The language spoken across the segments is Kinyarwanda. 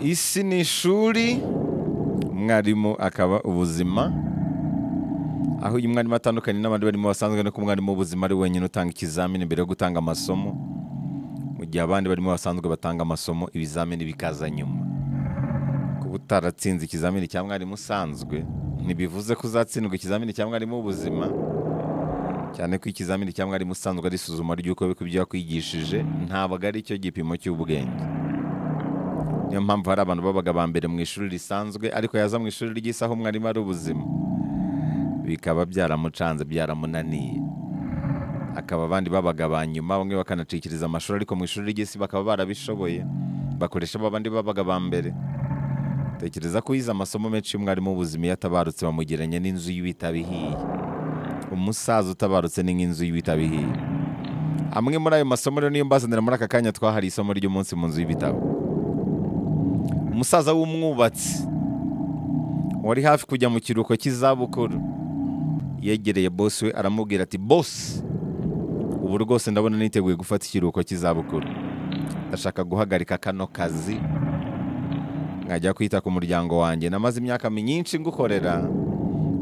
isi ni ishuri umwarimu akaba ubuzima aho uyu mwarimu atandukanye n'abandi barimo basanzwe nuko umwarimu w'ubuzima ari wenyine utanga ikizamini mbere yo gutanga amasomo mu gihe abandi barimo basanzwe batanga amasomo ibizamini bikaza nyuma kuba utaratsinze ikizamini cya mwarimu usanzwe ntibivuze ko uzatsindwa ikizamini cya mwarimu w'ubuzima cyane ko ikizamini cya mwarimu usanzwe ari isuzuma ry'uko ibyo yakwigishije ntabwo ari cyo gipimo cy'ubwenge niyo mpamvu hari abantu babaga ba mbere mu ishuri risanzwe ariko yaza mu ishuri ry'isi aho umwarimu ari ubuzima bikaba byaramucanze byaramunaniye akaba abandi babaga ba nyuma bamwe bakanacikiriza amashuri ariko mu ishuri ry'isi bakaba barabishoboye bakoresha abandi babaga ba mbere tekereza ko yize amasomo menshi y'umwarimu w'ubuzima iyo atabarutse bamugeranya n'inzu y'ibitabo ihiye umusaza utabarutse ni nk'inzu y'ibitabo ihiye amwe muri ayo masomo rero niyo mbazanira muri aka kanya twahariye isomo ry'umunsi mu nzu y'ibitabo umusaza w'umwubatsi wari hafi kujya mu kiruhuko cy'izabukuru yegereye bosi we aramubwira ati bosi ubu rwose ndabona niteguye gufata ikiruhuko cy'izabukuru ndashaka guhagarika kano kazi nkajya kwita ku muryango wanjye namaze imyaka myinshi ngukorera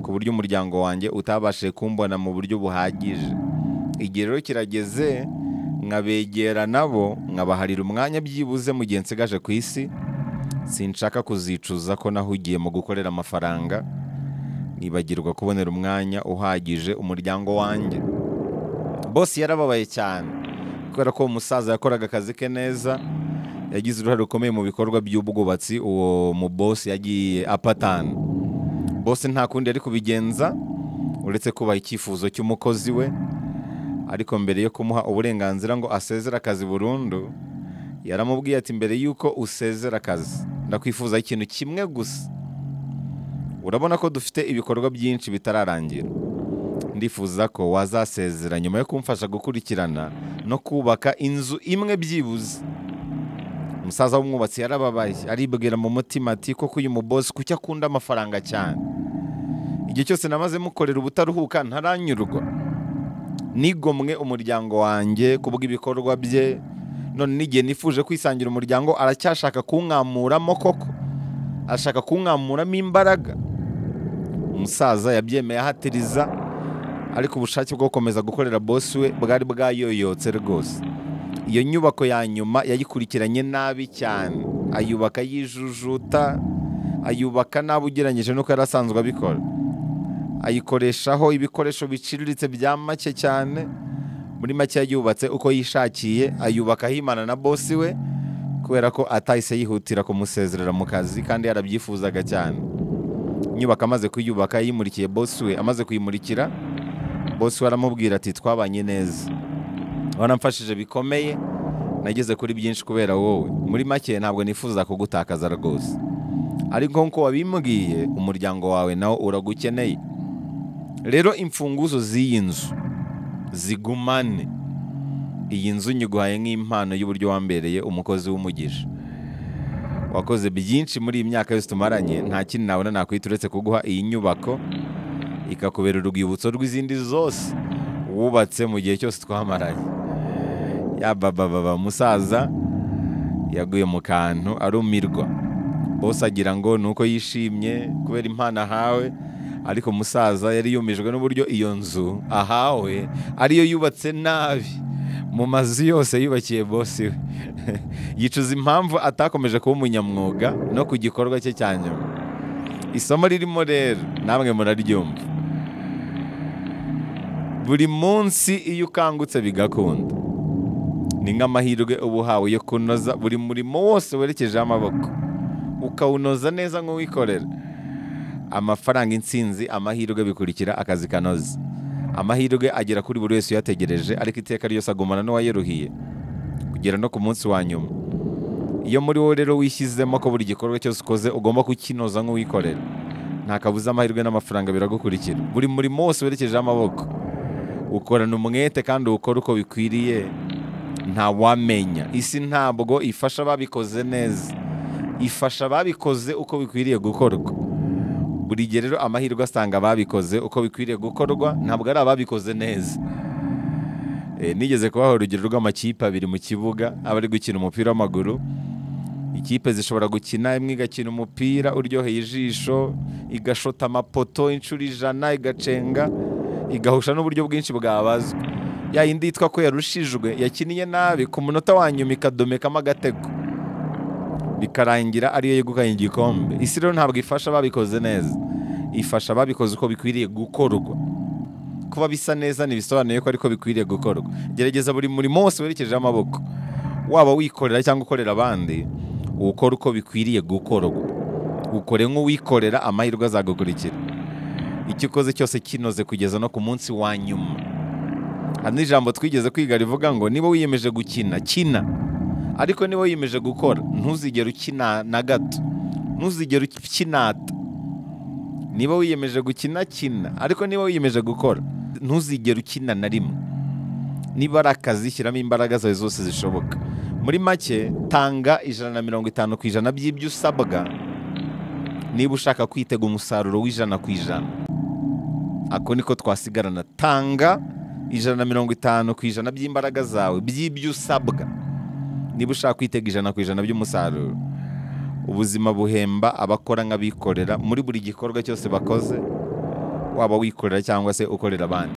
ku buryo umuryango wanjye utabashije kumbona mu buryo buhagije igihe rero kirageze nkabegera nabo nkabaharira umwanya byibuze mu gihe nsigaje ku isi sinshaka kuzicuza ko nahugiye mu gukorera amafaranga nibagirwa kubonera umwanya uhagije umuryango wanjye bose yarababaye cyane kubera ko uwo musaza yakoraga akazi ke neza yagize uruhare rukomeye mu bikorwa by'ubwubatsi uwo mu bose yagiye apatana bose nta kundi yari kubigenza uretse kubaha icyifuzo cy'umukozi we ariko mbere yo kumuha uburenganzira ngo asezere akazi burundu yaramubwiye ati mbere yuko usezera akazi ndakwifuza ikintu kimwe gusa urabona ko dufite ibikorwa byinshi bitararangira ndifuza ko wazasezera nyuma yo kumfasha gukurikirana no kubaka inzu imwe byibuze umusaza w'umwubatsi yarababaye aribwira mu mutima ati koko uyu mubosi kuki akunda amafaranga cyane igihe cyose namaze mukorera ubutaruhuka ntaranyurwa nigomwe umuryango wanjye ku bw'ibikorwa bye none n'igihe nifuje kwisangira umuryango aracyashaka kunkamuramo koko ashaka kunkamuramo imbaraga umusaza yabyemeye ahatiriza ariko ubushake bwo gukomeza gukorera bosi we bwari bwayoyotse rwose iyo nyubako ya nyuma yayikurikiranye nabi cyane ayubaka yijujuta ayubaka nabi ugereranyije n'uko yari asanzwe abikora ayikoreshaho ibikoresho biciriritse bya make cyane muri make yubatse uko yishakiye ayubaka ahimana na bosi we kubera ko atahise yihutira kumusezerera mu kazi kandi yarabyifuzaga cyane inyubako amaze kuyubaka yimurikiye bosi we amaze kuyimurikira bosi we aramubwira ati twabanye neza waramfashije bikomeye nageze kuri byinshi kubera wowe muri make ntabwo nifuza kugutakaza rwose ariko nk'uko wabimbwiye umuryango wawe nawo uragukeneye rero imfunguzo z'iyi nzu zigumane iyi nzu nyiguhaye nk'impano y'uburyo wambereye umukozi w'umugisha wakoze byinshi muri iyi myaka yose tumaranye nta kintu nabona nakwita uretse kuguha iyi nyubako ikakubera urwibutso rw'izindi zose wubatse mu gihe cyose twamaranye yabababa umusaza yaguye mu kantu arumirwa bose agira ngo ni uko yishimye kubera impano ahawe ariko umusaza yari yumijwe n'uburyo iyo nzu ahawe ariyo yubatse nabi mu mazu yose yubakiye bosi we yicuza impamvu atakomeje kuba umunyamwuga no ku gikorwa cye cya nyuma isomo ririmo rero namwe muraryumva buri munsi iyo ukangutse bigakunda ni nk'amahirwe uba uhawe yo kunoza buri murimo wose werekejeho amaboko ukawunoza neza nk'uwikorera amafaranga insinzi amahirwe bikurikira akazi kanoze amahirwe agera kuri buri wese uyategereje ariko iteka ryose agumana n'uwayeruhiye kugera no ku munsi wa nyuma iyo muri wowe rero wishyizemo ko buri gikorwa cyose ukoze ugomba kukinoza nk'uwikorera nta kabuza amahirwe n'amafaranga biragukurikira buri murimo wose werekejeho amaboko ukorana umwete kandi uwukora uko bikwiriye ntawamenya isi ntabwo ifasha ababikoze neza ifasha ababikoze uko bikwiriye gukorwa buri gihe rero amahirwe asanga ababikoze uko bikwiriye gukorwa ntabwo ari ababikoze neza nigeze kubaha urugero rw'amakipe abiri mu kibuga aba ari gukina umupira w'amaguru ikipe zishobora gukina imwe igakina umupira uryoheye ijisho igashota amapoto inshuro ijana igacenga igahusha n'uburyo bwinshi bwabazwa ya yindi yitwa ko yarushijwe yakinnye nabi ku munota wa nyuma ikadomekamo agatego bikarangira ariyo yegukanye igikombe isi rero ntabwo ifasha ababikoze neza ifasha ababikoze uko bikwiriye gukorwa kuba bisa neza ntibisobanuye ko ariko bikwiriye gukorwa gerageza buri murimo wose werekejeho amaboko waba wikorera cyangwa ukorera abandi ukora uko bikwiriye gukorwa ukore nk'uwikorera amahirwe azagukurikira icyo ukoze cyose kinoze kugeza no ku munsi wa nyuma hari n'ijambo twigeze kwiga rivuga ngo niba wiyemeje gukina kina ariko niba wiyemeje gukora ntuzigere ukina na gato ntuzigere ukinata niba wiyemeje gukina kina ariko niba wiyemeje gukora ntuzigere ukina na rimwe niba ari akazi shyiramo imbaraga zawe zose zishoboka muri make tanga ijana na mirongo itanu ku ijana by'ibyo usabwa niba ushaka kwitega umusaruro w'ijana ku ijana ako niko twasigarana tanga ijana na mirongo itanu ku ijana by'imbaraga zawe by'ibyo usabwa niba ushaka kwitega ijana ku ijana by'umusaruro ubuzima buhemba abakora nk'abikorera muri buri gikorwa cyose bakoze waba wikorera cyangwa se ukorera abandi